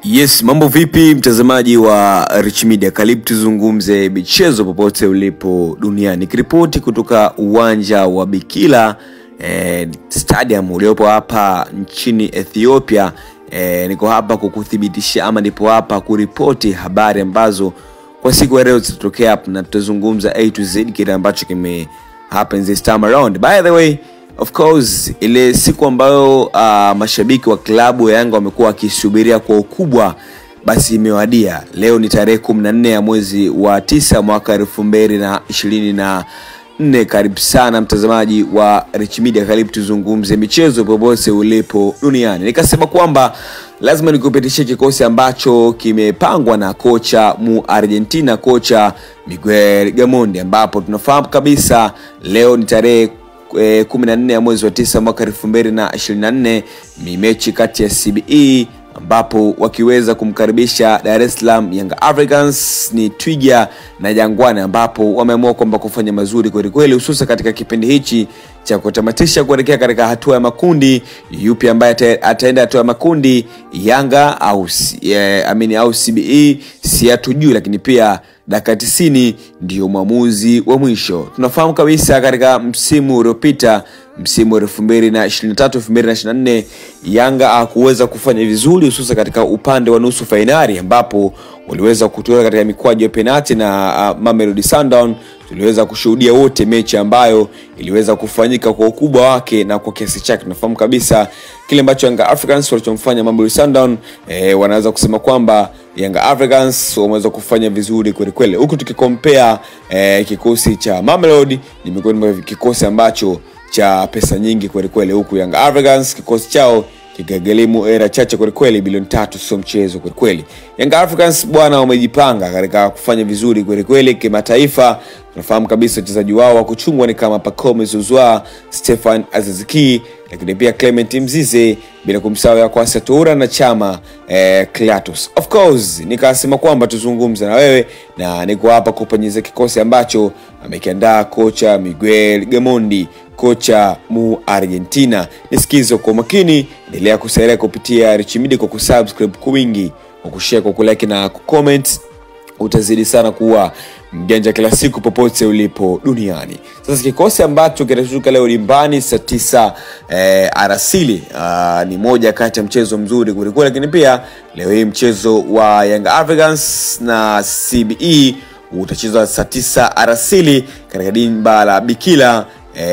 Yes, mambo vipi mtazamaji wa Rich Media? Karibu tuzungumze michezo popote ulipo duniani. Nikiripoti kutoka uwanja wa Bikila eh, stadium uliopo hapa nchini Ethiopia. Eh, niko hapa kukuthibitisha ama nipo hapa kuripoti habari ambazo kwa siku ya leo zitatokea hapa na tutazungumza A to Z kile ambacho kime happen this time around. By the way, of course ile siku ambayo uh, mashabiki wa klabu ya Yanga wamekuwa wakisubiria kwa ukubwa basi imewadia. Leo ni tarehe kumi na nne ya mwezi wa tisa mwaka elfu mbili na ishirini na nne. Karibu sana mtazamaji wa Rich Media, karibu tuzungumze michezo popote ulipo duniani. Nikasema kwamba lazima nikupitishie kikosi ambacho kimepangwa na kocha mu Argentina, kocha Miguel Gamondi, ambapo tunafahamu kabisa leo ni tarehe eh, 14 ya mwezi wa tisa mwaka 2024 ni mechi kati ya CBE ambapo wakiweza kumkaribisha Dar es Salaam Young Africans ni Twiga na Jangwani, ambapo wameamua kwamba kufanya mazuri kwelikweli, hususa katika kipindi hichi cha kutamatisha kuelekea katika hatua ya makundi. Yupi ambaye ata- ataenda hatua ya makundi, Yanga au eh, amini au CBE, si hatujui, lakini pia dakika tisini ndiyo mwamuzi wa mwisho. Tunafahamu kabisa katika msimu uliopita msimu wa elfu mbili na ishirini na tatu elfu mbili na ishirini na nne Yanga hakuweza kufanya vizuri, hususan katika upande wa nusu fainali ambapo waliweza kutoka katika mikwaju ya penati na uh, Mamelodi Sundown. Tuliweza kushuhudia wote mechi ambayo iliweza kufanyika kwa ukubwa wake na kwa kiasi chake. Tunafahamu kabisa kile ambacho Yanga Africans walichomfanya Mamelodi Sundown. Eh, wanaweza kusema kwamba Yanga Africans wameweza kufanya vizuri kwelikweli, huku tukikompea eh, kikosi cha Mamelodi ni miongoni mwa kikosi ambacho cha pesa nyingi kwelikweli, huku Young Africans kikosi chao kikagharimu era chache kwelikweli, bilioni tatu, sio mchezo kwelikweli. Young Africans bwana, wamejipanga katika kufanya vizuri kwelikweli kimataifa. Tunafahamu kabisa wachezaji wao wa kuchungwa ni kama Pacome Zouzoua, Stefan Aziziki, lakini pia Clement Mzize, bila kumsahau ya Kwasi Toura na Chama eh, Clatous. Of course nikasema kwamba tuzungumze na wewe na niko hapa kupenyeza kikosi ambacho amekiandaa kocha Miguel Gamondi kocha mu Argentina. Nisikize kwa makini, endelea kusalia kupitia Rich Media kwa kusubscribe kwa wingi, kwa kushare, kwa kulike na kucomment. Utazidi sana kuwa mjanja kila siku popote ulipo duniani. Sasa kikosi ambacho kitashuka leo dimbani saa tisa eh, arasili ah, ni moja kati ya mchezo mzuri kwelikweli, lakini pia leo hii mchezo wa Young Africans na CBE utachezwa saa tisa arasili katika dimba la Bikila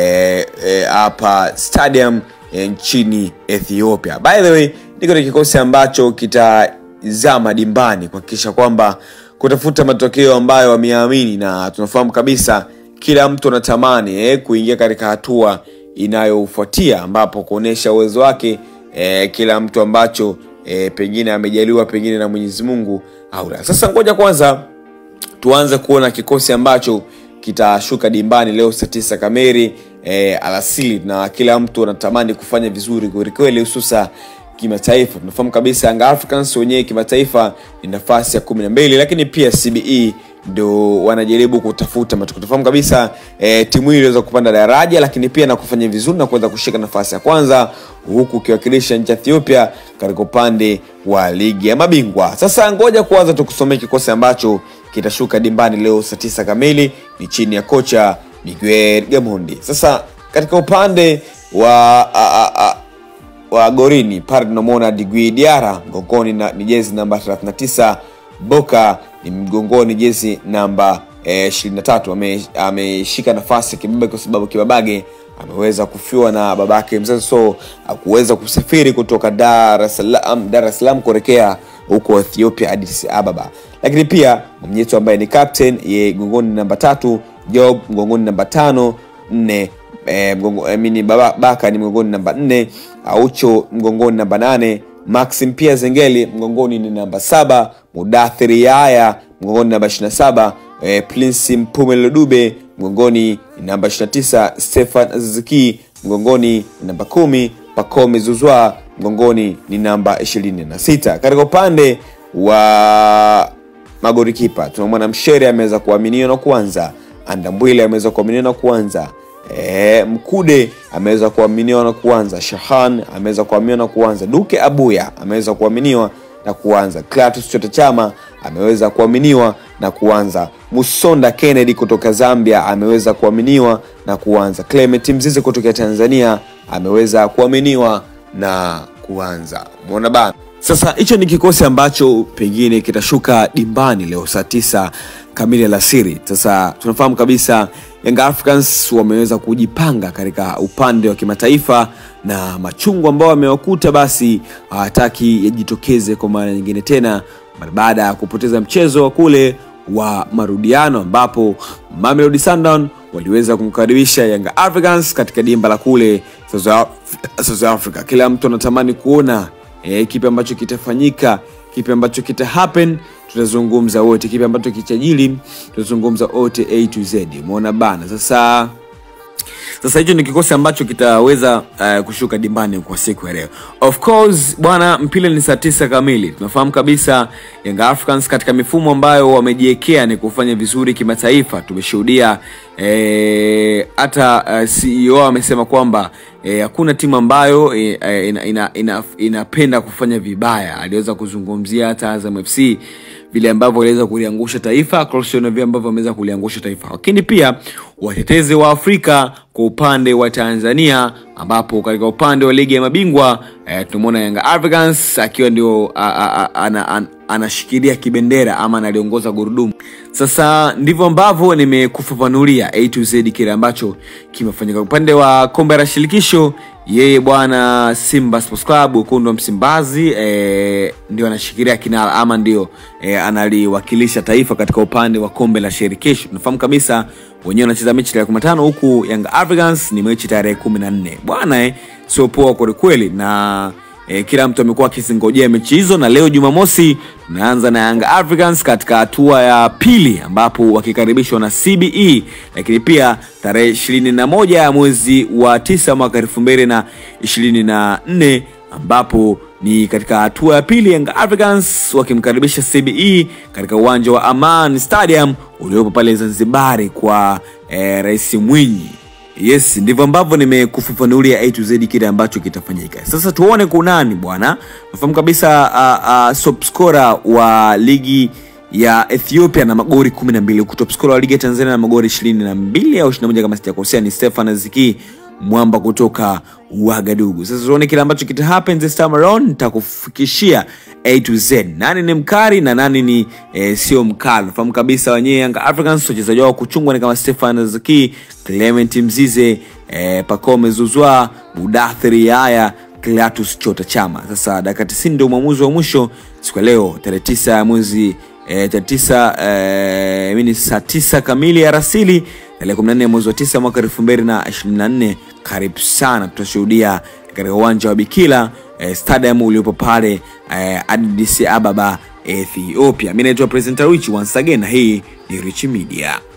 hapa eh, eh, stadium eh, nchini Ethiopia. By the way, niko na kikosi ambacho kitazama dimbani kuhakikisha kwamba kutafuta matokeo ambayo wameamini, na tunafahamu kabisa kila mtu anatamani eh, kuingia katika hatua inayofuatia ambapo kuonyesha uwezo wake eh, kila mtu ambacho eh, pengine amejaliwa pengine na Mwenyezi Mungu au la. Sasa ngoja kwanza tuanze kuona kikosi ambacho kitashuka dimbani leo saa tisa kamili e, alasili na kila mtu anatamani kufanya vizuri kwelikweli hususa kimataifa tunafahamu kabisa Young Africans wenyewe kimataifa ni nafasi ya kumi na mbili lakini pia cbe ndo wanajaribu kutafuta matokeo tunafahamu kabisa e, timu hii iliweza kupanda daraja lakini pia na kufanya vizuri na kuweza kushika nafasi ya kwanza huku ukiwakilisha nchi ya ethiopia katika upande wa ligi ya mabingwa sasa ngoja kwanza tukusomea kikosi ambacho kitashuka dimbani leo saa tisa kamili ni chini ya kocha Miguel Gamondi. Sasa katika upande wa a, a, a, wa gorini pale tunamwona Digui Diara mgongoni na, ni jezi namba 39 Boka ni mgongoni jezi namba eh, 23 Ame- ameshika nafasi ya kibaba kwa sababu kibabage ameweza kufiwa na babake mzazi so akuweza kusafiri kutoka Dar es Salaam Dar es Salaam kuelekea huko Ethiopia Addis Ababa lakini pia mwenyetu ambaye ni captain ye mgongoni namba tatu Job mgongoni namba tano nne e, mgongo, I mean, baba, baka ni mgongoni namba nne aucho mgongoni namba nane maxim pia zengeli mgongoni ni namba saba mudathiri yaya mgongoni namba 27 e, prince mpumelo dube mgongoni ni namba 29 stefan aziziki mgongoni ni namba kumi pacome zuzwa mgongoni ni namba 26 katika upande wa magorikipa tunamwona mshere ameweza kuaminiwa na kuanza andambwile ameweza kuaminiwa na kuanza e, mkude ameweza kuaminiwa na kuanza shahan ameweza kuaminiwa na kuanza duke abuya ameweza kuaminiwa na kuanza. Clatous Chota Chama ameweza kuaminiwa na kuanza. Musonda Kennedy kutoka Zambia ameweza kuaminiwa na kuanza. Clement Mzize kutoka Tanzania ameweza kuaminiwa na kuanza. Umeona bana? Sasa hicho ni kikosi ambacho pengine kitashuka dimbani leo saa tisa kamili alasiri. Sasa tunafahamu kabisa Young Africans wameweza kujipanga katika upande wa kimataifa na machungu ambao wamewakuta basi hawataki yajitokeze kwa mara nyingine tena mara baada ya kupoteza mchezo wa kule wa marudiano ambapo Mamelodi Sundowns waliweza kumkaribisha Young Africans katika dimba la kule South Af- South Africa. Kila mtu anatamani kuona eh, kipi ambacho kitafanyika, kipi ambacho kita happen, tutazungumza wote, kipi ambacho kitajili, tutazungumza wote A to Z. Umeona bana, sasa sasa hicho ni kikosi ambacho kitaweza uh, kushuka dimbani kwa siku ya leo of course bwana mpira ni saa tisa kamili tunafahamu kabisa Young Africans katika mifumo ambayo wamejiwekea ni kufanya vizuri kimataifa tumeshuhudia eh, hata uh, ceo amesema kwamba eh, hakuna timu ambayo eh, eh, ina, ina, ina, inapenda kufanya vibaya aliweza kuzungumzia hata Azam FC vile ambavyo waliweza kuliangusha taifa Cristiano vile ambavyo wameweza kuliangusha taifa lakini pia watetezi wa afrika kwa upande wa tanzania ambapo katika upande wa ligi ya mabingwa eh, tunamwona yanga africans akiwa ndio a- a- a- ana- ana- anashikilia kibendera ama analiongoza gurudumu sasa ndivyo ambavyo nimekufafanulia a to z kile ambacho kimefanyika upande wa kombe la shirikisho yeye bwana simba sports club ukundu wa msimbazi eh, ndio anashikilia kinara ama ndio eh, analiwakilisha taifa katika upande wa kombe la shirikisho tunafahamu kabisa wenyewe wanacheza mechi tarehe 15 huku young africans ni mechi tarehe 14 bwana eh, sio poa kwelikweli na E, kila mtu amekuwa akizingojea mechi hizo na leo jumamosi tunaanza na Young Africans katika hatua ya pili ambapo wakikaribishwa na cbe lakini pia tarehe ishirini na moja ya mwezi wa tisa mwaka elfu mbili na ishirini na nne ambapo ni katika hatua ya pili Young Africans wakimkaribisha cbe katika uwanja wa aman stadium uliopo pale zanzibari kwa eh, rais mwinyi yes ndivyo ambavyo nimekufafanulia a to z kile ambacho kitafanyika sasa tuone kunani bwana nafahamu kabisa uh, uh, sopscora wa ligi ya ethiopia na magori 12 huku topscora wa ligi ya tanzania na magori 22 au 21 kama sijakosea ni stefan ziki mwamba kutoka wagadugu sasa tuone kile ambacho kita happen this time around nitakufikishia a to z nani ni mkari na nani ni eh, sio mkari nafahamu kabisa wenyewe young africans wachezaji wao kuchungwa ni kama stefan zaki clement mzize eh, pacome zuzwa mudathiri haya Clatous Chota Chama. Sasa dakika 90 ndio mwamuzi wa mwisho siku ya leo tarehe 9 ya mwezi eh, tarehe 9 eh, mini saa 9 kamili ya rasili tarehe 14 ya mwezi wa 9 mwaka 2024. Karibu sana, tutashuhudia katika uwanja wa Bikila eh, stadium uliopo pale eh, Addis Ababa Ethiopia. Mimi naitwa Presenter Rich once again na hii ni Rich Media.